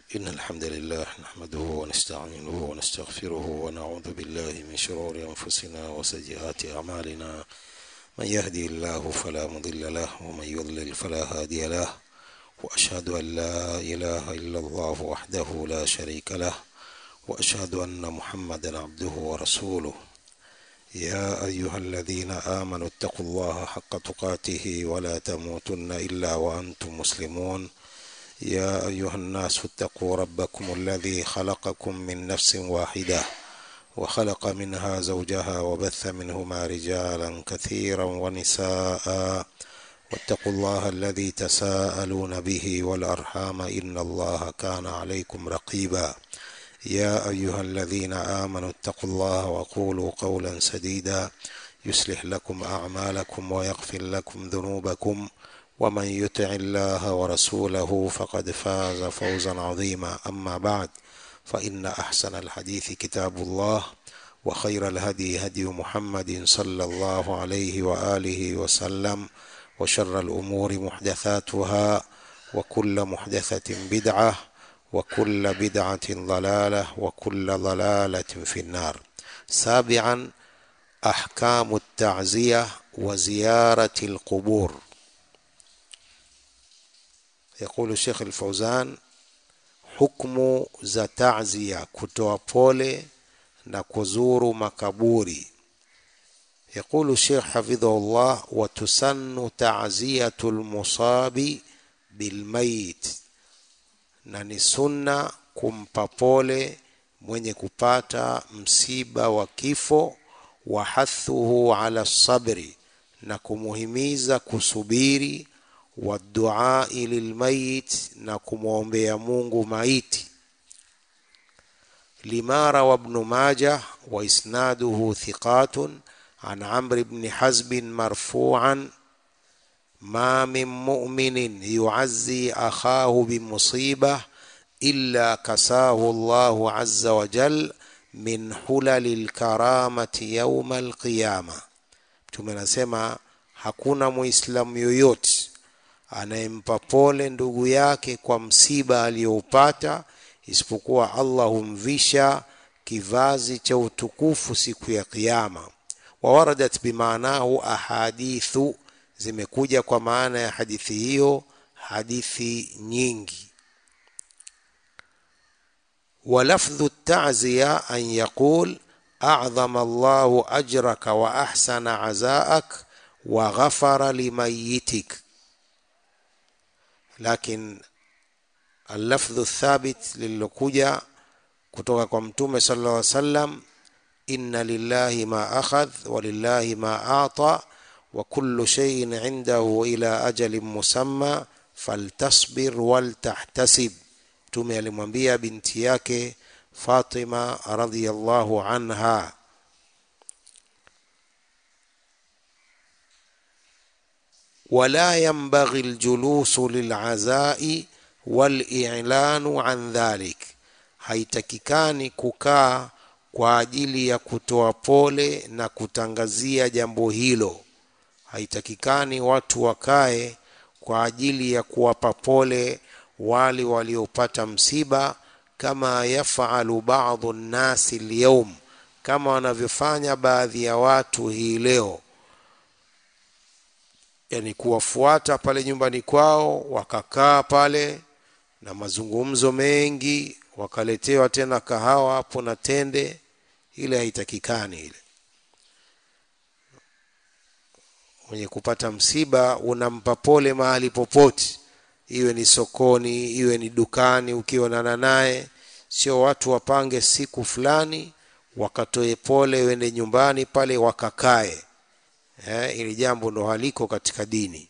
إن الحمد لله نحمده ونستعينه ونستغفره ونعوذ بالله من شرور أنفسنا وسيئات أعمالنا من يهدي الله فلا مضل له ومن يضلل فلا هادي له وأشهد أن لا إله إلا الله وحده لا شريك له وأشهد أن محمدا عبده ورسوله يا أيها الذين آمنوا اتقوا الله حق تقاته ولا تموتن إلا وأنتم مسلمون يا أيها الناس اتقوا ربكم الذي خلقكم من نفس واحدة وخلق منها زوجها وبث منهما رجالا كثيرا ونساء واتقوا الله الذي تساءلون به والأرحام إن الله كان عليكم رقيبا يا أيها الذين آمنوا اتقوا الله وقولوا قولا سديدا يصلح لكم أعمالكم ويغفر لكم ذنوبكم ومن يطع الله ورسوله فقد فاز فوزا عظيما أما بعد فإن أحسن الحديث كتاب الله وخير الهدي هدي محمد صلى الله عليه وآله وسلم وشر الأمور محدثاتها وكل محدثة بدعة وكل بدعة ضلالة وكل ضلالة في النار سابعا أحكام التعزية وزيارة القبور يقول الشيخ الفوزان حكم za ta'ziya kutoa pole na kuzuru makaburi يقول الشيخ حفظه الله وتسن تعزية المصاب بالميت na ni sunna kumpa pole mwenye kupata msiba wa kifo wa hathuhu ala sabri na kumuhimiza kusubiri wa duai lilmayit na kumwombea Mungu maiti lima rawa ibn majah wa isnaduhu thiqatun an amr ibn hazb marfu'an ما من مؤمن يعزي أخاه بمصيبة إلا كساه الله عز وجل من حلل الكرامة يوم القيامة tumenasema hakuna muislamu yoyote anayempa pole ndugu yake kwa msiba aliyoupata isipokuwa Allah humvisha kivazi cha utukufu siku ya kiyama wawaradat bimaanahu ahadithu zimekuja kwa maana ya hadithi hiyo hadithi nyingi ولفظ التعزية أن يقول أعظم الله أجرك وأحسن عزاءك وغفر لميتك لكن اللفظ الثابت للكوجة kutoka kwa mtume sallallahu alaihi wasallam inna lillahi ma akhadh wa lillahi ma ata وكل شيء عنده إلى أجل مسمى فلتصبر ولتحتسب tume alimwambia binti yake Fatima radhiyallahu anha ولا ينبغي الجلوس للعزاء والإعلان عن ذلك haitakikani kukaa kwa ajili ya kutoa pole na kutangazia jambo hilo haitakikani watu wakae kwa ajili ya kuwapa pole wale waliopata msiba kama yafalu baadhu nnasi lyaum kama wanavyofanya baadhi ya watu hii leo yani kuwafuata pale nyumbani kwao wakakaa pale na mazungumzo mengi wakaletewa tena kahawa hapo na tende ile haitakikani ile mwenye kupata msiba unampa pole mahali popote iwe ni sokoni iwe ni dukani ukionana naye sio watu wapange siku fulani wakatoe pole wende nyumbani pale wakakae eh, ili jambo ndo haliko katika dini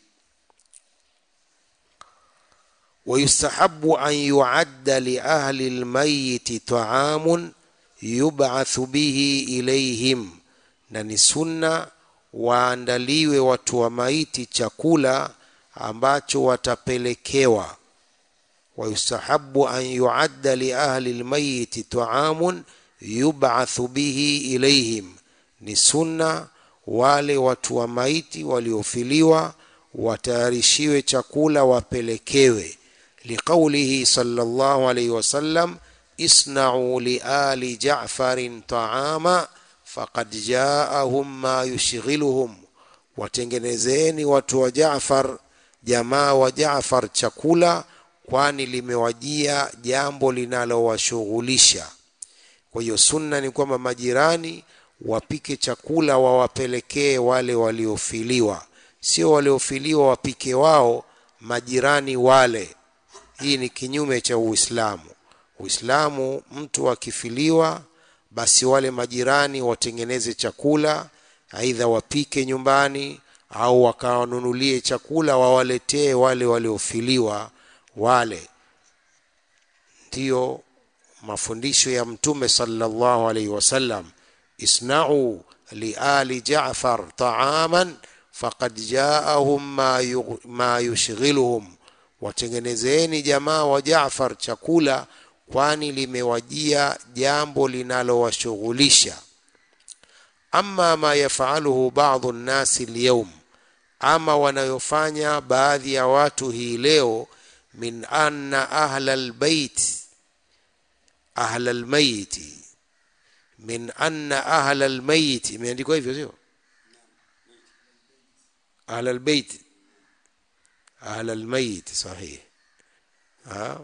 ويستحب أن يعد لأهل الميت طعام يبعث به إليهم na ni sunna waandaliwe watu wa maiti chakula ambacho watapelekewa wayustahabu an yuadda li ahli lmayiti taamun yub'athu bihi ilaihim ni sunna wale watu wa maiti waliofiliwa watayarishiwe chakula wapelekewe liqaulihi sallallahu alayhi wasallam isna'u liali ja'farin ta'ama faqad ja'ahum ma yushghiluhum watengenezeni watu wa Jaafar jamaa wa Jaafar chakula kwani limewajia jambo linalowashughulisha kwa hiyo sunna ni kwamba majirani wapike chakula wawapelekee wale waliofiliwa sio waliofiliwa wapike wao majirani wale hii ni kinyume cha uislamu uislamu mtu akifiliwa basi wale majirani watengeneze chakula aidha wapike nyumbani au wakawanunulie chakula wawaletee wale waliofiliwa wale ndiyo mafundisho ya mtume sallallahu alaihi wasallam isna'u liali Jaafar ta'aman faqad ja'ahum ma, yu, ma yushghiluhum watengenezeni jamaa wa Jaafar chakula kwani limewajia jambo linalowashughulisha amma ma yafaluhu ba'dhu nnasi alyawm ama wanayofanya baadhi ya watu hii leo min anna ahla albayt ahla almayit min anna ahla almayit imeandikwa hivyo sio ahla albayt ahla almayit sahih ha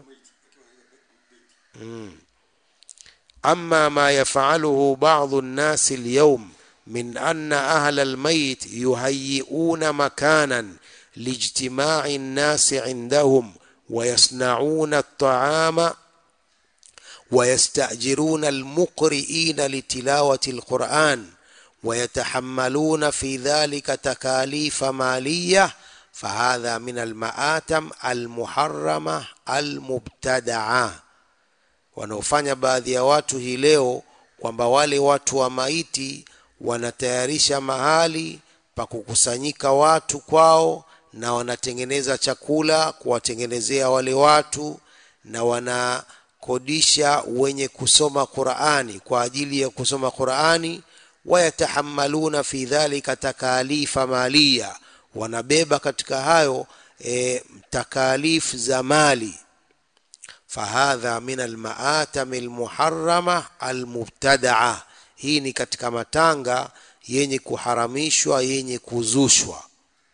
mm. أما ما يفعله بعض الناس اليوم من أن أهل الميت يهيئون مكانا لاجتماع الناس عندهم ويصنعون الطعام ويستأجرون المقرئين لتلاوة القرآن ويتحملون في ذلك تكاليف مالية فهذا من المآتم المحرمة المبتدعة wanaofanya baadhi ya watu hii leo kwamba wale watu wa maiti wanatayarisha mahali pa kukusanyika watu kwao na wanatengeneza chakula kuwatengenezea wale watu na wanakodisha wenye kusoma Qur'ani kwa ajili ya kusoma Qur'ani wayatahammaluna fi dhalika takalifa maliya wanabeba katika hayo e, takalif za mali فهذا من المآتم المحرمة المبتدعة hii ni katika matanga yenye kuharamishwa yenye kuzushwa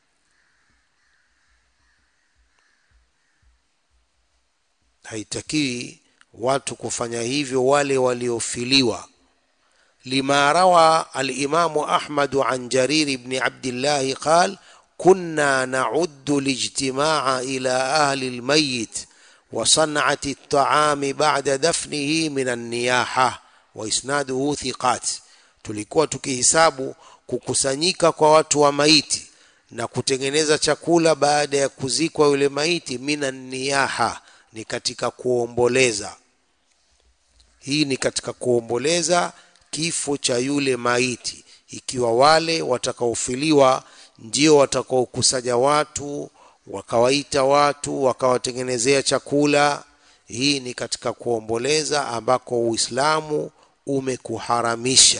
haitakiwi watu kufanya hivyo wale waliofiliwa lima rawa alimamu ahmadu an jarir ibni abdillahi qal kunna nauddu lijtimaa ila ahli lmayit وصنعة الطعام بعد دفنه من النياحة وإسناده ثقات tulikuwa tukihisabu kukusanyika kwa watu wa maiti na kutengeneza chakula baada ya kuzikwa yule maiti mina niyaha ni katika kuomboleza hii ni katika kuomboleza kifo cha yule maiti ikiwa wale watakaofiliwa ndio watakaokusanya watu wakawaita watu wakawatengenezea chakula hii ni katika kuomboleza ambako uislamu umekuharamisha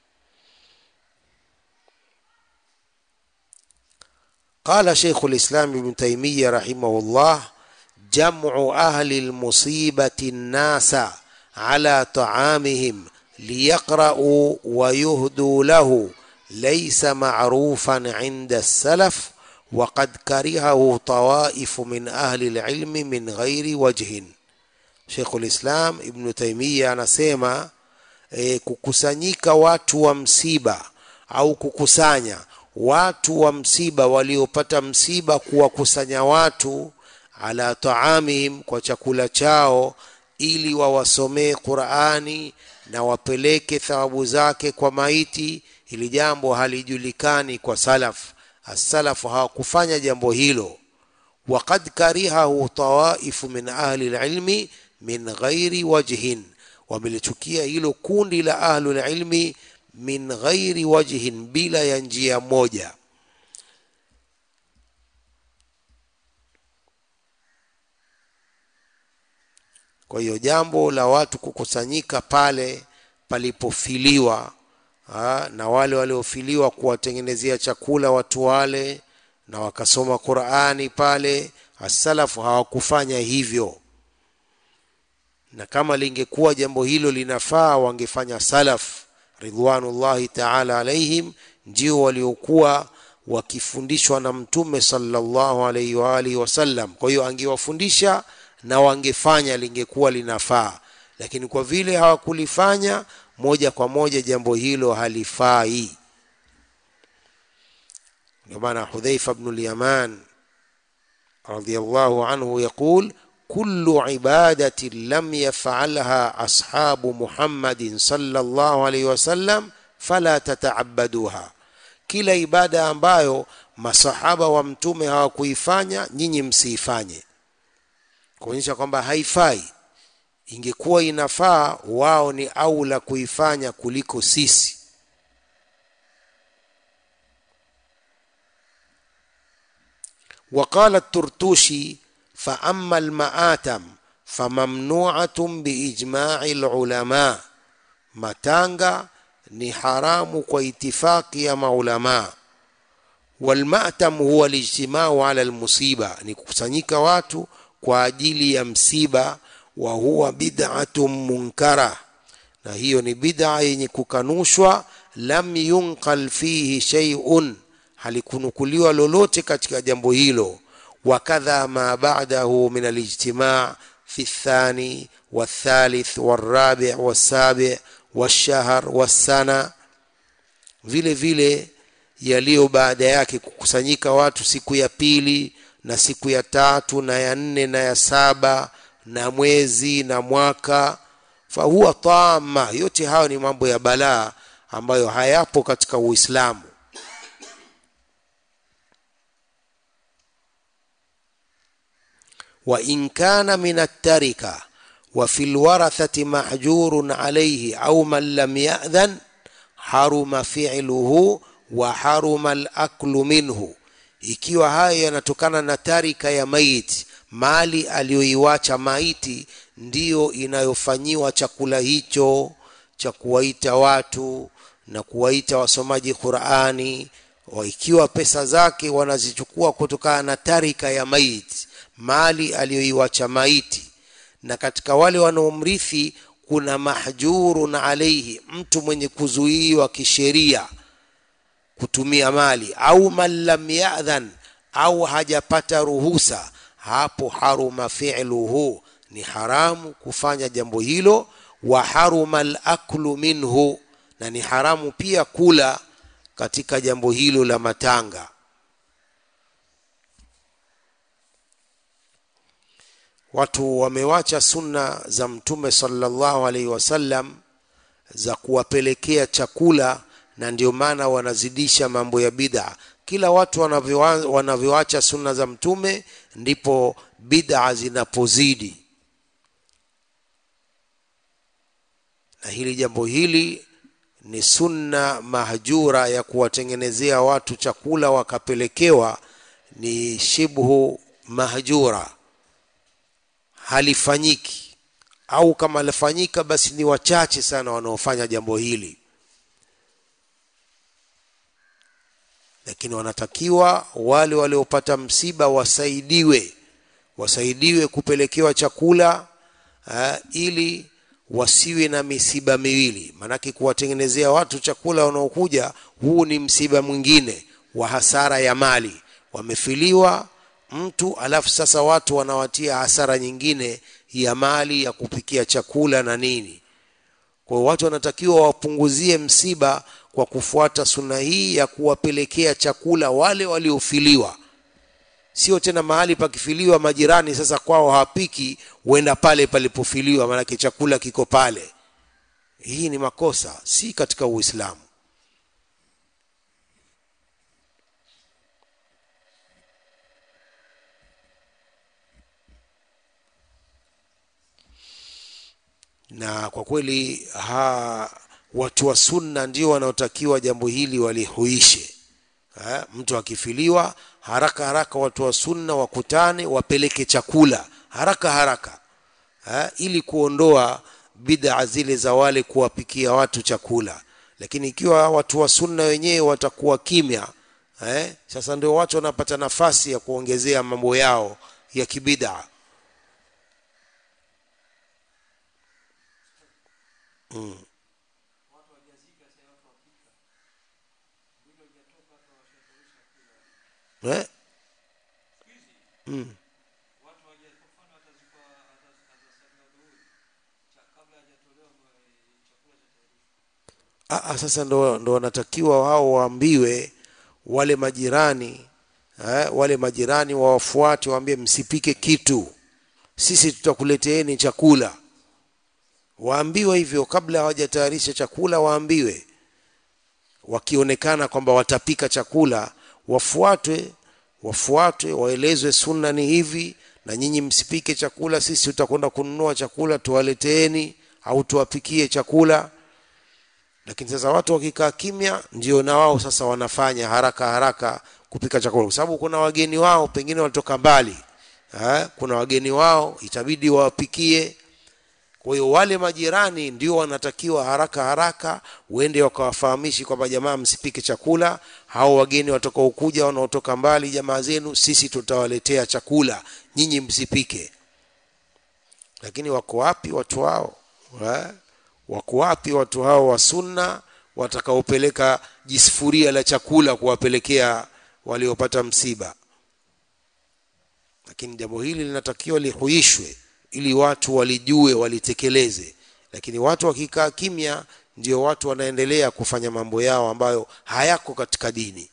قال شيخ الإسلام ابن تيمية رحمه الله جمع أهل المصيبة الناس على طعامهم ليقرأوا ويهدوا له ليس معروفا عند السلف وقد كرهه طوائف من أهل العلم من غير وجه شيخ الإسلام ابن تيمية anasema e, kukusanyika watu wa msiba au kukusanya watu wa msiba waliopata msiba kuwakusanya watu ala taamihim kwa chakula chao ili wawasomee Qur'ani na wapeleke thawabu zake kwa maiti ili jambo halijulikani kwa salaf as-salafu hawakufanya jambo hilo waqad karihahu tawaifu min ahli al-ilmi min ghairi wajhin wamelichukia hilo kundi la ahli al-ilmi min ghairi wajhin bila ya njia moja kwa hiyo jambo la watu kukusanyika pale palipofiliwa ha, na wale waliofiliwa kuwatengenezea chakula watu wale na wakasoma Qur'ani pale asalafu hawakufanya hivyo na kama lingekuwa jambo hilo linafaa wangefanya salaf ridwanullahi taala alaihim ndio waliokuwa wakifundishwa na mtume sallallahu alaihi wa alihi wasallam kwa hiyo angewafundisha na wangefanya lingekuwa linafaa lakini kwa vile hawakulifanya moja kwa moja jambo hilo halifai ndio maana hudhaifa bnu lyaman radiallahu anhu yaqul كل عبادة لم يفعلها أصحاب محمد صلى الله عليه وسلم فلا تتعبدوها kila ibada ambayo masahaba wa mtume hawakuifanya nyinyi msiifanye kuonyesha kwamba haifai ingekuwa inafaa wao ni aula kuifanya kuliko sisi وقال الترتوشي فأما المآتم فممنوعة بإجماع العلماء matanga ni haramu kwa itifaki ya maulama walmatam huwa lijtimau ala almusiba ni kukusanyika watu kwa ajili ya msiba wa huwa bid'atun munkara na hiyo ni bid'a yenye kukanushwa lam yunqal fihi shay'un halikunukuliwa lolote katika jambo hilo وكذا ما بعده من الاجتماع في الثاني والثالث والرابع والسابع والشهر والسنة vile vile yaliyo baada yake kukusanyika watu siku ya pili na siku ya tatu na ya nne na ya saba na mwezi na mwaka fahuwa tama yote hayo ni mambo ya balaa ambayo hayapo katika uislamu وإن كان من التركة وفي الورثة محجور عليه أو من لم يأذن حرم فعله وحرم الأكل منه ikiwa haya yanatokana na tarika ya maiti mali aliyoiwacha maiti ndiyo inayofanyiwa chakula hicho cha kuwaita watu na kuwaita wasomaji qurani ikiwa pesa zake wanazichukua kutokana na tarika ya maiti mali aliyoiwacha maiti na katika wale wanaomrithi kuna mahjurun alaihi mtu mwenye kuzuiwa kisheria kutumia mali au man lam yadhan au hajapata ruhusa hapo haruma fi'luhu ni haramu kufanya jambo hilo wa haruma al-aklu minhu na ni haramu pia kula katika jambo hilo la matanga watu wamewacha sunna za mtume sallallahu alaihi wasallam za kuwapelekea chakula na ndio maana wanazidisha mambo ya bid'a kila watu wanavyoacha sunna za mtume ndipo bid'a zinapozidi na hili jambo hili ni sunna mahjura ya kuwatengenezea watu chakula wakapelekewa ni shibhu mahjura halifanyiki au kama lifanyika basi ni wachache sana wanaofanya jambo hili lakini wanatakiwa wale waliopata msiba wasaidiwe wasaidiwe kupelekewa chakula uh, ili wasiwe na misiba miwili maanake kuwatengenezea watu chakula wanaokuja huu ni msiba mwingine wa hasara ya mali wamefiliwa mtu alafu sasa watu wanawatia hasara nyingine ya mali ya kupikia chakula na nini kwa hiyo watu wanatakiwa wapunguzie msiba kwa kufuata suna hii ya kuwapelekea chakula wale waliofiliwa sio tena mahali pakifiliwa majirani sasa kwao hawapiki huenda pale palipofiliwa maanake chakula kiko pale hii ni makosa si katika uislamu na kwa kweli ha, watu wa sunna ndio wanaotakiwa jambo hili walihuishe ha, mtu akifiliwa haraka haraka watu wa sunna wakutane wapeleke chakula haraka haraka ha, ili kuondoa bid'a zile za wale kuwapikia watu chakula lakini ikiwa watu wa sunna wenyewe watakuwa kimya eh, sasa ndio watu wanapata nafasi ya kuongezea mambo yao ya kibida mm. eh? mm. Aa, sasa ndo, ndo wanatakiwa wao waambiwe wale majirani eh, wale majirani wawafuate waambie msipike kitu sisi tutakuleteeni chakula waambiwe hivyo kabla hawajatayarisha chakula waambiwe wakionekana kwamba watapika chakula wafuatwe wafuatwe waelezwe sunna ni hivi na nyinyi msipike chakula sisi tutakwenda kununua chakula tuwaleteeni au tuwapikie chakula lakini sasa watu wakikaa kimya ndio na wao sasa wanafanya haraka haraka kupika chakula kwa sababu kuna wageni wao pengine walitoka mbali ha? kuna wageni wao itabidi wawapikie kwa hiyo wale majirani ndio wanatakiwa haraka haraka uende wakawafahamishi kwamba jamaa msipike chakula hao wageni watakaokuja wanaotoka mbali jamaa zenu sisi tutawaletea chakula nyinyi msipike lakini wako wapi watu hao ha? wako wapi watu hao wa sunna watakaopeleka jisufuria la chakula kuwapelekea waliopata msiba lakini jambo hili linatakiwa lihuishwe ili watu walijue walitekeleze lakini watu wakikaa kimya ndio watu wanaendelea kufanya mambo yao ambayo hayako katika dini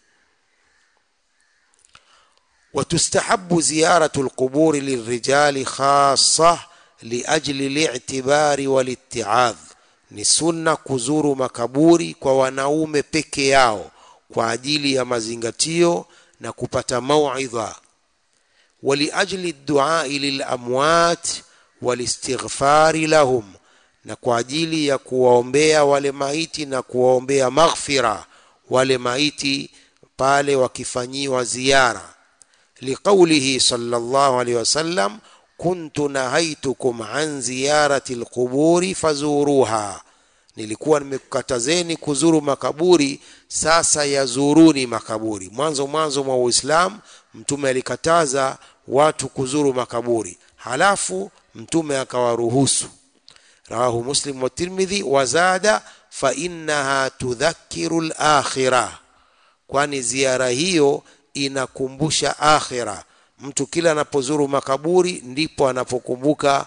وتستحب زيارة القبور للرجال خاصة لأجل الاعتبار والاتعاظ ni sunna kuzuru makaburi kwa wanaume peke yao kwa ajili ya mazingatio na kupata mauidha waliajli duai lilamwat walistighfari lahum na kwa ajili ya kuwaombea wale maiti na kuwaombea maghfira wale maiti pale wakifanyiwa ziara liqaulihi sallallahu alaihi wasallam kuntu nahaitukum an ziyarati alquburi fazuruha nilikuwa nimekukatazeni kuzuru makaburi sasa yazuruni makaburi mwanzo mwanzo mwa uislamu mtume alikataza watu kuzuru makaburi halafu mtume akawaruhusu rawahu muslim wa tirmidhi wazada fa innaha tudhakiru lakhira kwani ziara hiyo inakumbusha akhira mtu kila anapozuru makaburi ndipo anapokumbuka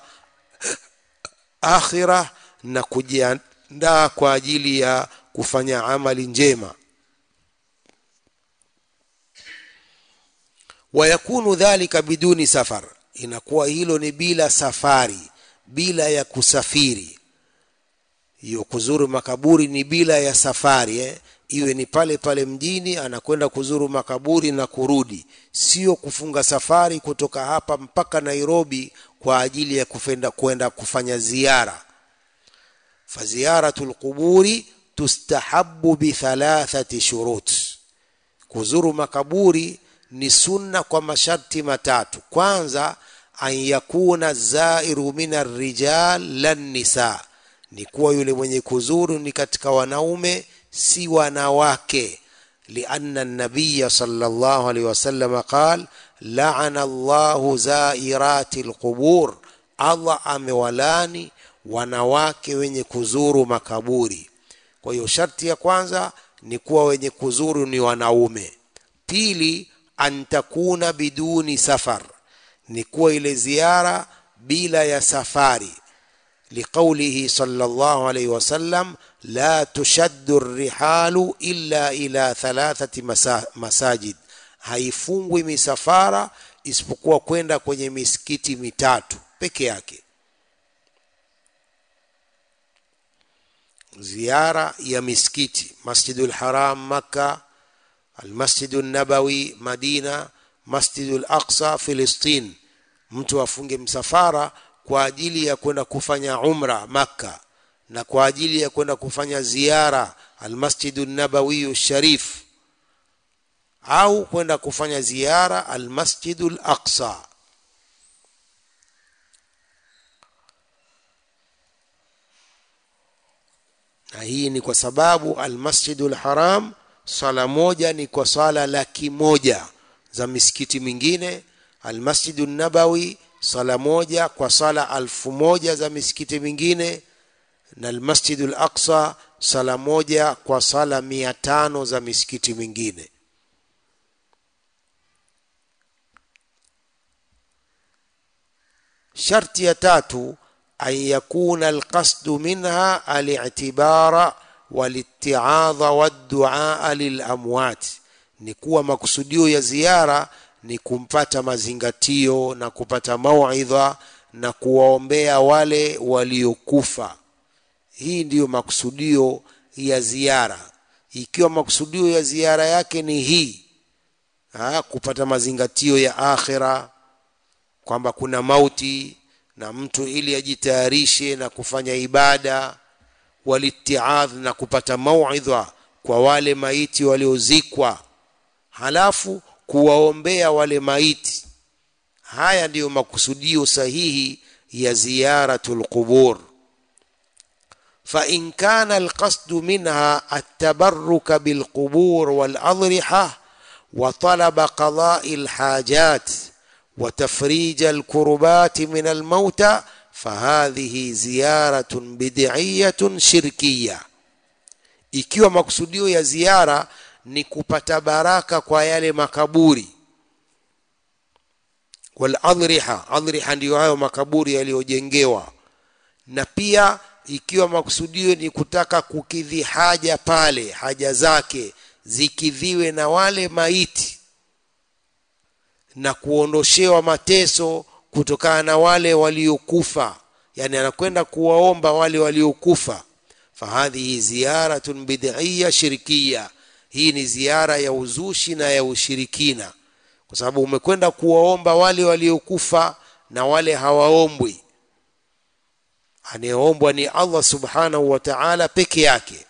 akhira na kujiandaa kwa ajili ya kufanya amali njema wayakunu dhalika biduni safar inakuwa hilo ni bila safari bila ya kusafiri hiyo kuzuru makaburi ni bila ya safari eh? iwe ni pale pale mjini anakwenda kuzuru makaburi na kurudi sio kufunga safari kutoka hapa mpaka Nairobi kwa ajili ya kufenda kwenda kufanya ziara faziyaratul quburi tustahabu bithalathati shurut kuzuru makaburi ni sunna kwa masharti matatu kwanza an yakuna zairu min arrijal lan nisa ni kuwa yule mwenye kuzuru ni katika wanaume si wanawake لأن النبي صلى الله عليه وسلم قال لعن الله زائرات القبور الله amewalani wanawake wenye kuzuru makaburi kwa hiyo sharti ya kwanza ni kuwa wenye kuzuru ni wanaume pili antakuna biduni safar ni kuwa ile ziara bila ya safari لقوله صلى الله عليه وسلم لا تشد الرحال إلا إلى ثلاثة مساجد haifungwi misafara isipokuwa kwenda kwenye misikiti mitatu peke yake ziara ya misikiti masjidul haram makka almasjidu nabawi madina masjidul aqsa filistin mtu afunge msafara kwa ajili ya kwenda kufanya umra makka na kwa ajili ya kwenda kufanya ziara almasjidu nabawiyu sharif au kwenda kufanya ziara almasjidu laqsa na hii ni kwa sababu almasjidu lharam swala moja ni kwa swala laki moja za misikiti mingine almasjidu nabawi sala moja kwa sala alfu moja za misikiti mingine na almasjidu al-aqsa sala moja kwa sala mia tano za misikiti mingine sharti ya tatu an yakuna alqasdu minha alitibara walitiadha wadduaa lilamwat ni kuwa makusudio ya ziara ni kumpata mazingatio na kupata mauidha na kuwaombea wale waliokufa hii ndiyo makusudio ya ziara ikiwa makusudio ya ziara yake ni hii ha, kupata mazingatio ya akhira kwamba kuna mauti na mtu ili ajitayarishe na kufanya ibada walitiadh na kupata mauidha kwa wale maiti waliozikwa halafu kuwaombea wale maiti haya ndiyo makusudio sahihi ya ziyaratul qubur فإن كان القصد منها التبرك بالقبور والأضرحة وطلب قضاء الحاجات وتفريج الكربات من الموتى فهذه زيارة بدعية شركية ikiwa makusudio ya ziara ni kupata baraka kwa yale makaburi waladhriha adhriha ndiyo hayo makaburi yaliyojengewa na pia ikiwa makusudio ni kutaka kukidhi haja pale haja zake zikidhiwe na wale maiti na kuondoshewa mateso kutokana na wale waliokufa yani anakwenda kuwaomba wale waliokufa fahadhihi ziyaratun bid'iyya shirkiya hii ni ziara ya uzushi na ya ushirikina kwa sababu umekwenda kuwaomba wale waliokufa na wale hawaombwi anayeombwa ni Allah subhanahu wa ta'ala peke yake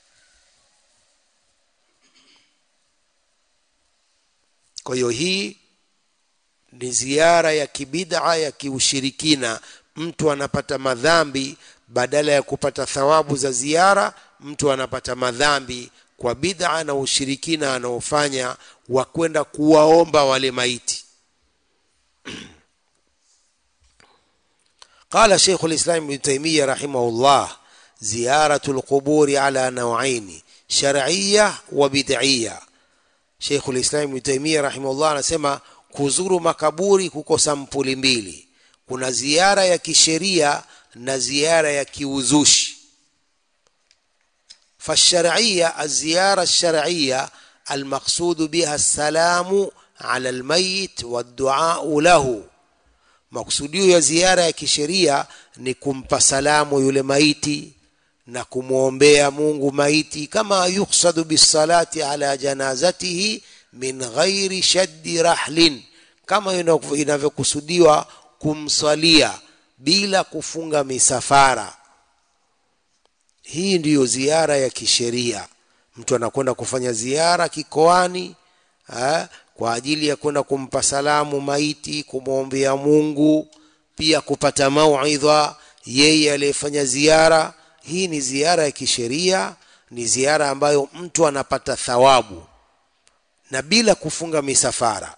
kwa hiyo hii ni ziara ya kibid'a ya kiushirikina mtu anapata madhambi badala ya kupata thawabu za ziara mtu anapata madhambi kwa bid'a na ushirikina anaofanya wa kwenda kuwaomba wale maiti قال شيخ الإسلام ابن تيمية رحمه الله زيارة القبور على نوعين شرعية وبدعية شيخ الإسلام ابن تيمية رحمه الله anasema kuzuru makaburi kuko sampuli mbili kuna ziara ya kisheria na ziara ya kiuzushi فالشرعية الزيارة الشرعية المقصود بها السلام على الميت والدعاء له makusudio ya ziara ya kisheria ni kumpa salamu yule maiti na kumwombea Mungu maiti kama yuksadu bisalati ala janazatihi min ghairi shaddi rahlin kama inavyokusudiwa kumswalia bila kufunga misafara hii ndiyo ziara ya kisheria mtu anakwenda kufanya ziara kikoani ha? kwa ajili ya kwenda kumpa salamu maiti kumwombea Mungu pia kupata mauidha yeye aliyefanya ziara hii ni ziara ya kisheria ni ziara ambayo mtu anapata thawabu na bila kufunga misafara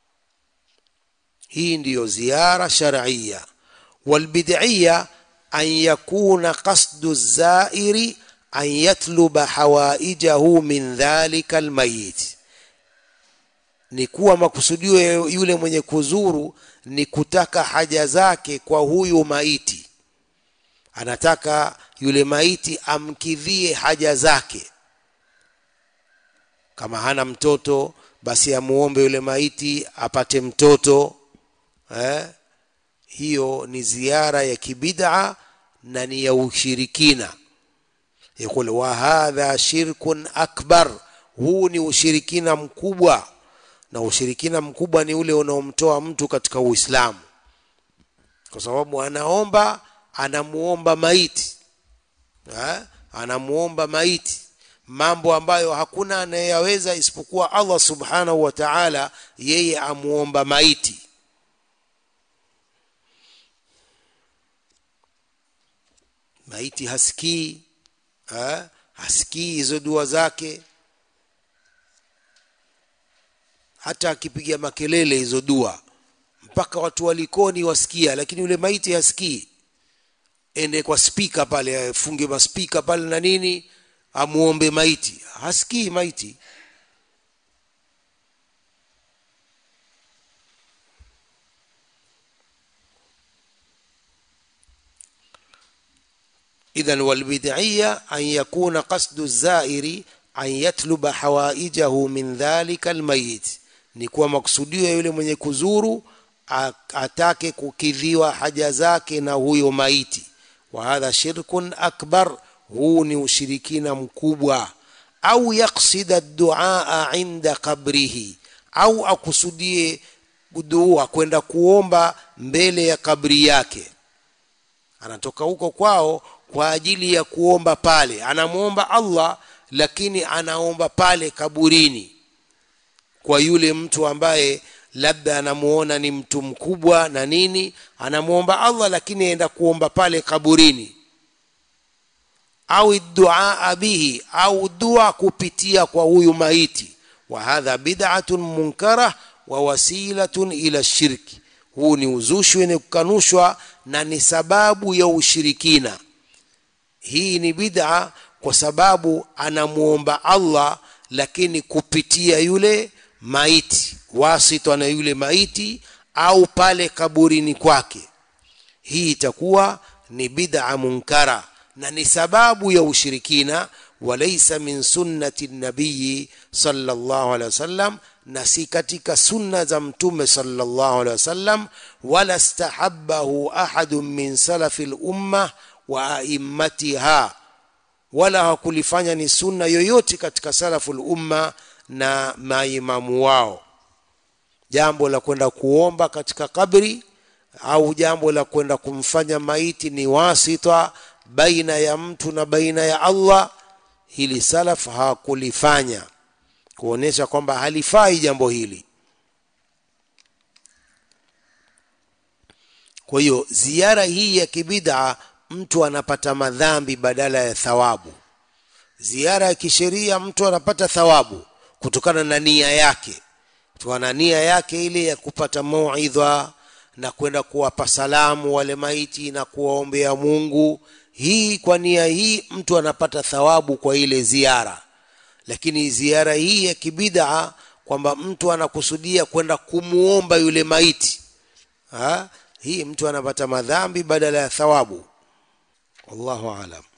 hii ndiyo ziara shar'iyya walbid'iyya an yakuna qasdu zairi an yatluba hawaijahu min dhalika almayit ni kuwa makusudio ya yule mwenye kuzuru ni kutaka haja zake kwa huyu maiti anataka yule maiti amkidhie haja zake kama hana mtoto basi amuombe yule maiti apate mtoto eh? hiyo ni ziara ya kibid'a na ni ya ushirikina yakul wa hadha shirkun akbar huu ni ushirikina mkubwa na ushirikina mkubwa ni ule unaomtoa mtu katika Uislamu kwa sababu anaomba anamuomba maiti ha? anamuomba maiti mambo ambayo hakuna anayeyaweza isipokuwa Allah subhanahu wa ta'ala yeye amuomba maiti maiti hasikii ha? hasikii hizo dua zake hata akipiga makelele hizo dua mpaka watu walikoni wasikia lakini yule maiti hasikii ende kwa spika pale afunge maspika pale na nini amuombe maiti hasikii maiti إذا والبدعية أن يكون قصد الزائر أن يطلب حوائجه من ذلك الميت ni kuwa maksudio ya yule mwenye kuzuru atake kukidhiwa haja zake na huyo maiti wa hadha shirkun akbar huu ni ushirikina mkubwa au yaksida duaa inda qabrihi au akusudie dua kwenda kuomba mbele ya kabri yake anatoka huko kwao kwa ajili ya kuomba pale anamwomba allah lakini anaomba pale kaburini kwa yule mtu ambaye labda anamuona ni mtu mkubwa na nini anamwomba allah lakini aenda kuomba pale kaburini au duaa bihi au dua kupitia kwa huyu maiti wa hadha bid'atun munkara wa wasilatun ila shirki huu ni uzushi wenye kukanushwa na ni sababu ya ushirikina hii ni bid'a kwa sababu anamuomba allah lakini kupitia yule maiti wasitwa na yule maiti au pale kaburini kwake hii itakuwa ni bid'a munkara na ni sababu ya ushirikina walaisa min sunnati nabiyi sallallahu alaihi wasallam na si katika sunna za mtume sallallahu alaihi wasallam wala stahabbahu ahadun min salafi lumma wa aimmatiha wala hakulifanya ni sunna yoyote katika salafu lumma na maimamu wao jambo la kwenda kuomba katika kabri au jambo la kwenda kumfanya maiti ni wasita baina ya mtu na baina ya allah hili salaf hawakulifanya kuonyesha kwamba halifai jambo hili kwa hiyo ziara hii ya kibid'a mtu anapata madhambi badala ya thawabu ziara ya kisheria mtu anapata thawabu kutokana na nia yake kutokana na nia yake ile ya kupata mauidha na kwenda kuwapa salamu wale maiti na kuwaombea mungu hii kwa nia hii mtu anapata thawabu kwa ile ziara lakini ziara hii ya kibidaa kwamba mtu anakusudia kwenda kumuomba yule maiti ha? hii mtu anapata madhambi badala ya thawabu wallahu alam